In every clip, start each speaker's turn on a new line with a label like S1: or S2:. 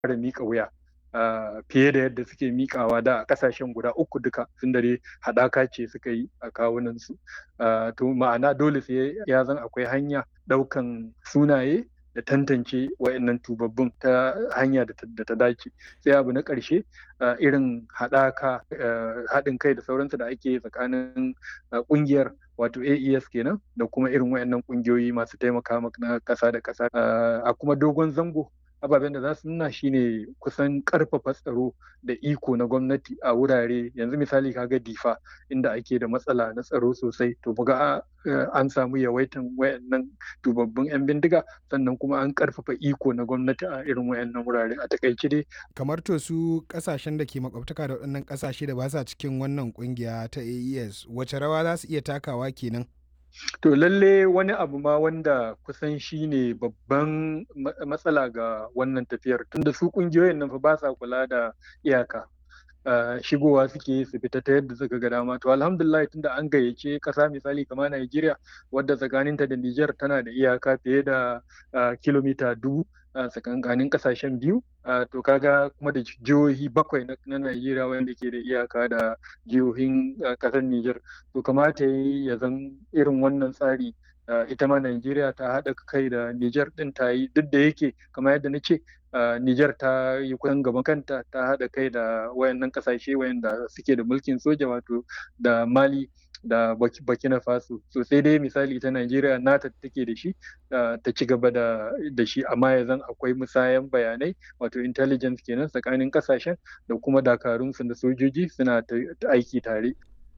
S1: fara miƙa wuya fiye da yadda suke miƙawa da a ƙasashen guda uku duka tun dare haɗaka ce suka yi a kawunansu to ma'ana dole sai ya zan akwai hanya ɗaukan sunaye da tantance wa'annan tubabbun ta hanya da ta dace sai abu na ƙarshe irin haɗaka haɗin kai da sauransu da ake tsakanin ƙungiyar wato AES kenan da kuma irin wa'annan ƙungiyoyi masu taimaka na ƙasa da ƙasa a kuma dogon zango ababen da za su nuna shine kusan karfafa tsaro da iko na gwamnati a wurare yanzu misali kaga difa inda ake da matsala na tsaro sosai to buga an samu yawaitan wayannan tubabbin yan bindiga sannan kuma an karfafa iko na gwamnati a irin wayannan wurare a takaice dai
S2: kamar to su kasashen da ke makwabtaka da waɗannan kasashe da ba sa cikin wannan kungiya ta AES wace rawa za su iya takawa kenan
S1: To lalle wani abu ma wanda kusan shi ne babban matsala ga wannan tafiyar tunda su kungiyoyin nan fa ba sa kula da iyaka. shigowa suke su fita ta yadda suka ga dama to alhamdulillah tunda an gayyace kasa misali kamar Najeriya wadda tsakaninta da Niger tana da iyaka fiye da kilomita dubu tsakankanin kasashen biyu to kaga kuma da jihohi bakwai na Najeriya wanda ke da iyaka da jihohin kasar Niger to kamata ya zan irin wannan tsari ita ma Najeriya ta haɗa kai da Niger ɗin ta yi duk da yake kamar yadda na ce Niger ta yi kusan gaban kanta ta haɗa kai da wayannan kasashe wayanda suke da mulkin soja wato da Mali da Burkina Faso so sai dai misali ta Najeriya nata take da shi ta ci gaba da shi amma ya zan akwai musayan bayanai wato intelligence kenan tsakanin kasashen da kuma dakarunsu da sojoji suna aiki tare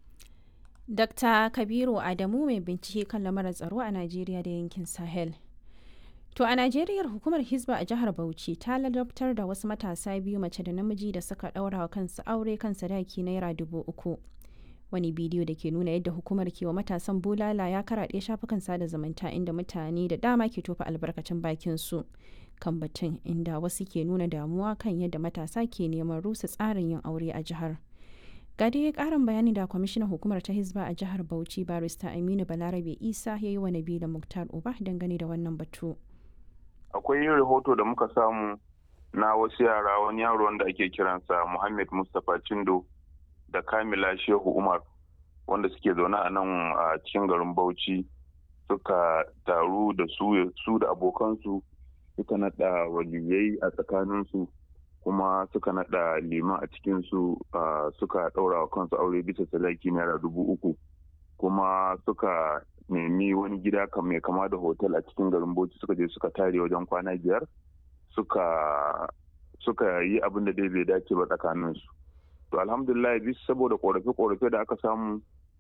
S3: Dr. Kabiru Adamu mai bincike kan lamarin tsaro a Najeriya da yankin Sahel. To a Najeriya hukumar Hizba a jihar Bauchi ta ladabtar da wasu matasa biyu mace da namiji da suka ɗaura wa kansu aure kan sadaki naira dubu uku. Wani bidiyo da ke nuna yadda hukumar ke wa matasan bulala ya karaɗe shafukan sada zumunta inda mutane da dama ke tofa albarkacin bakin su kan batun inda wasu ke nuna damuwa kan yadda matasa ke neman rusa tsarin yin aure a jihar. ga dai karin bayani da kwamishinan hukumar ta hizba a jihar bauchi barista aminu balarabe isa ya yi wa nabila muktar uba dangane da wannan batu
S4: akwai rahoto da muka samu na wasu yara wani yaro wanda ake kiransa muhammad mustapha cindo da kamila shehu umar wanda suke zaune a nan a cikin garin bauchi suka taru da su da abokansu suka naɗa waliyai a tsakaninsu kuma suka naɗa liman a cikinsu suka ɗaura wa kansu aure bisa sadaki naira dubu uku kuma suka nemi wani gida mai kama da hotel a cikin garin bauchi suka je suka tare wajen kwana biyar suka suka yi abin da dai bai dace ba tsakaninsu to alhamdulillah bisa saboda korafe-korafe da aka samu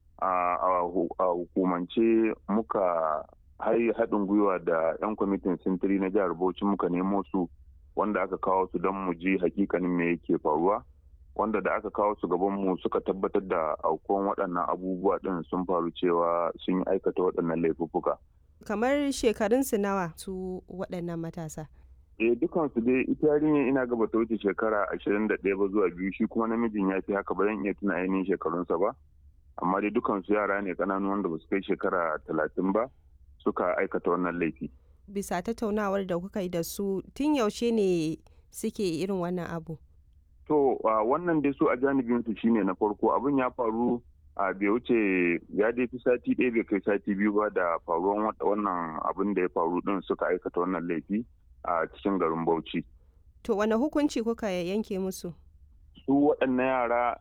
S4: a hukumance muka haɗin gwiwa da 'yan kwamitin sintiri na jihar bauchi muka nemo su wanda aka kawo su don mu ji hakikanin me yake faruwa wanda da aka kawo su gaban mu suka tabbatar da aukuwan waɗannan abubuwa ɗin sun faru cewa sun yi aikata waɗannan laifuffuka.
S5: kamar shekarunsu nawa su waɗannan matasa
S4: eh dukansu dai ita yarinya ina gaba ta wuce shekara ashirin da ɗaya ba zuwa biyu shi kuma namijin ya fi haka ba zan iya tuna ainihin shekarunsa ba amma dai dukansu yara ne ƙananu wanda ba su kai shekara talatin ba suka aikata wannan laifi.
S5: bisa tattaunawar da kuka yi da su tun yaushe ne suke irin wannan abu
S4: to wannan dai su a janibin su shine na farko abin ya faru a bai wuce ya dai fi sati ɗaya bai kai sati biyu ba da faruwan wannan abin da ya faru din suka aikata wannan laifi a cikin garin bauchi
S5: to wane hukunci kuka yanke musu
S4: su waɗannan yara